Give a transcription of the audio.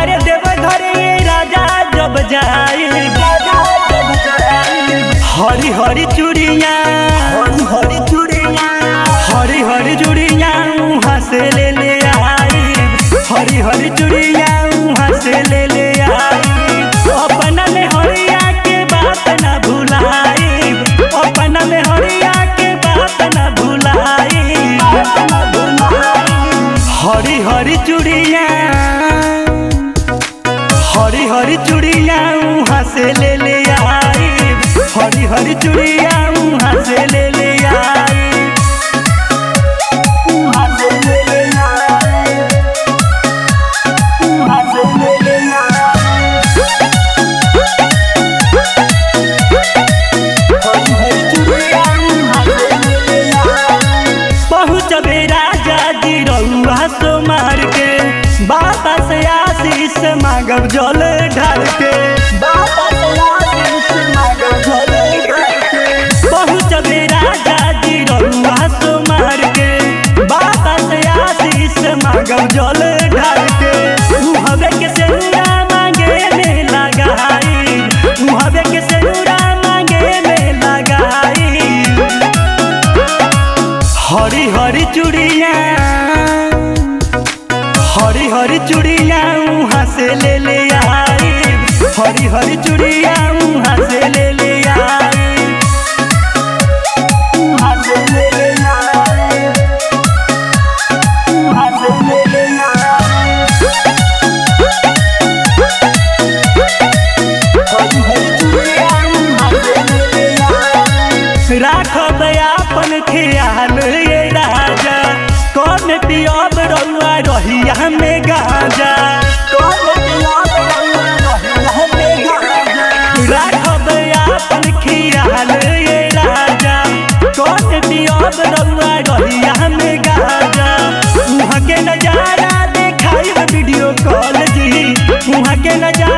अरे देव घरे ये राजा जब जाए हरी हरी चूड़िया हरी हरी चूड़िया हरी हरी चूड़िया वहाँ से ले ले आई हरी हरी चूड़िया वहाँ से ले ले आई अपना में हरिया के बात न भुलाई अपना में हरिया के बात न भुलाई हरी हरी चूड़िया हरी हरी चूड़िया वहाँ से ले ले आई हरी हरी चूड़िया वहाँ से ले ले आई वहाँ से ले ले आई वहाँ से ले ले आई हरी हरी चूड़िया वहाँ से ले ले आई पहुँचबे राजा जी रउआ सो मार के बाबा से आशीष मांगब जल ढाल के बाबा से आशीष मांगब जल ढाल के पहुँचबे राजा जी रउआ सो मार के बाबा से आशीष मांगब जल ढाल के मुहबे के सेनुरा मांगे में लगाई मुहबे के सेनुरा मांगे में लगाई हरी हरी चूड़िया हरी हरी चूड़िया वहाँ से ले ले आई हरी हरी चूड़िया वहाँ से ले ले आई वहाँ से ले ले आई वहाँ से ले ले आई हरी हरी चूड़िया वहाँ से ले ले आई राखब आपन ख्याल ये राजा कौन पियब रउआ रहिया में गाजा कौन पियब रउआ रहिया में गाजा राखब आपन ख्याल ये राजा कौन पियब रउआ रहिया में गाजा वहाँ के नजारा देखाई वीडियो कॉल जी वहाँ के नजारा